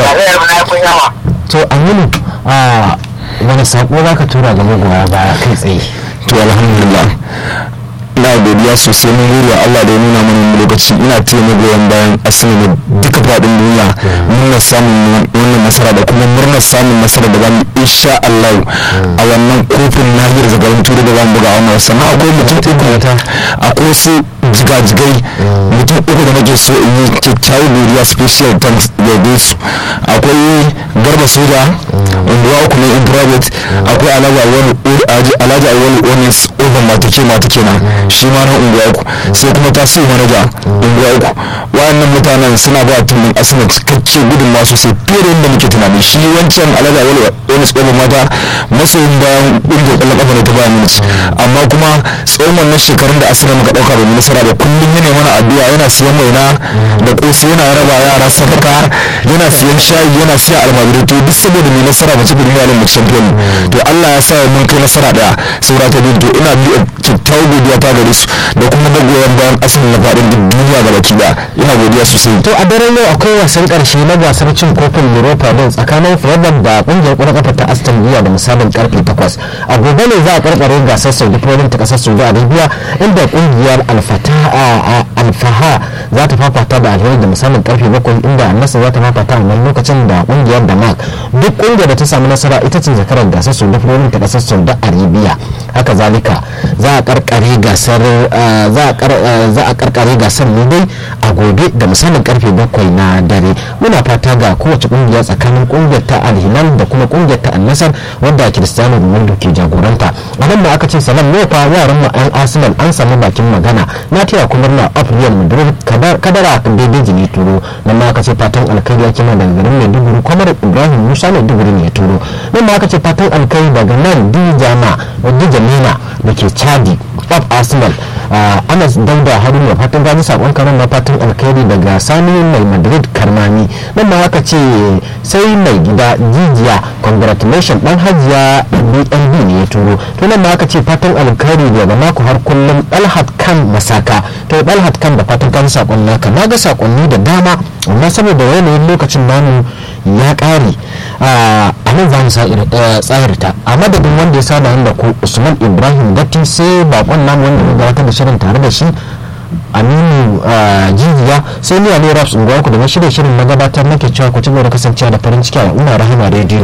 tarayyar mu na kun yawa to aminu a wani sako za ka tura ga magoya baya kai tsaye to alhamdulillah ina godiya sosai mun gode Allah da ya nuna mana wani lokaci ina taya magoyan bayan asali duka faɗin duniya murnar samun wannan nasara da kuma murnar samun nasara da zamu insha Allah a wannan kofin nahiyar zagayen turai da zamu buga a wannan sannan akwai mutum uku akwai wasu jigajigai mutum uku da nake so in yi kyakkyawar godiya special thanks da su akwai garba soja unguwa uku ne in private akwai alhaji awali onis oven matake matake na shi ma na unguwa uku sai kuma tasiri manaja unguwa uku wayannan mutanen suna ba tumin asina cikakke gudunmawa sosai fiye da yadda muke tunani shi wancan alhaji awali onis oven mata masoyin bayan ƙungiyar ƙwallon ƙafa ne ta bayan minci amma kuma tsawon wannan shekarun da asina muka ɗauka ba mu nasara da kullum yana mana addu'a yana siyan waina da ƙosi yana raba yara sadaka yana siyan shayi yana siya almajirai to duk saboda mai nasara mace da duniya mu champion to Allah ya sa mun kai nasara daya saura ta biyu to ina bi kyakkyawar godiya ta gare su da kuma da goyon bayan asalin na faɗin duniya ga baki daya ina godiya sosai to a daren yau akwai wasan karshe na gasar cin kofin europa din tsakanin fredon da kungiyar ƙwallon kafa ta aston villa da misalin karfe 8 a gobe ne za a karkare gasar saudi pro ta kasar saudi arabia inda kungiyar alfaha za ta fafata da alheri da misalin karfe 7 inda annasa za ta fafata a wannan lokacin da kungiyar damak duk kungiyar da ta samu nasara ita ce zakarar gasar saudi pro ta kasar saudi arabia haka zalika za a karkare gasar za a karkare gasar ne dai a gobe da misalin karfe bakwai na dare muna fata ga kowace kungiya tsakanin kungiyar ta alhilal da kuma kungiyar ta annasar wanda cristiano ronaldo ke jagoranta a nan da aka ce salam ne fa yaran mu an arsenal an samu bakin magana na taya kuma na of real madrid kadara daidai jini turo nan ma aka ce fatan alkhairi yake ma daga garin maiduguri kwamar ibrahim musa maiduguri ne ya turo nan ma aka ce fatan alkhairi daga nan dijama dijamina da ke chadi of arsenal anas dauda haruna fatan gani sakon karan na fatan alkhairi daga sani mai madrid karmani nan ma aka ce sai mai gida jijiya congratulation dan hajiya bnb ne ya turo to nan ma aka ce fatan alkhairi daga mako har kullum dalhat kan masaka to dalhat kan da fatan gani sakon naka na ga sakonni da dama amma saboda yanayin lokacin namu ya kare a nan za mu tsayarta a madadin wanda ya sada da ku usman ibrahim datti sai bakon namu wanda ya gabatar da shirin tare da shi aminu jijiya sai ni ne raps unguwa ku da na shirye shirin na gabatar nake cewa ku ci gaba da kasancewa da farin ciki a umar rahama rediyo